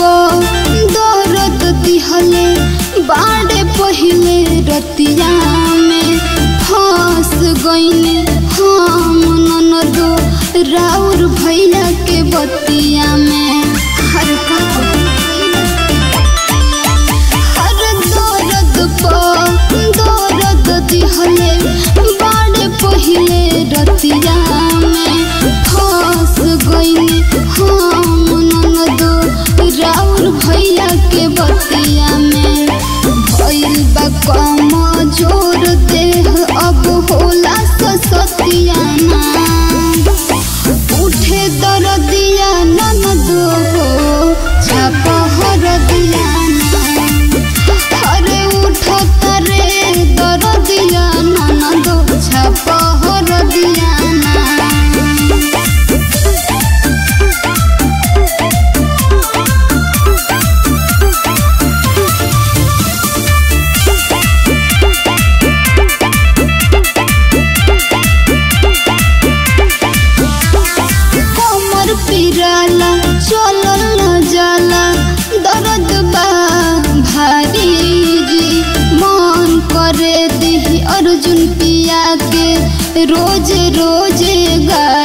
पो दर्द दिहले बाड़े पहिले रतिया में फंस गईले हम ननदो राउर भैया के बतिया में हर का हर दर्द पो दर्द दिहले बाड़े पहिले रतिया में फंस गईले हम ननदो राउर भैया के बतिया में भइल बा कम जोर देह अब होला ससतिया ना उठे दरदिया ननदो हो छाप हरदिया ना अरे उठो तरे दरदिया ननदो छाप हरदिया ना कमर पिराला चलल न जाला दर्द बा भारी जी मन करे दिही अर्जुन पिया के रोज रोज गा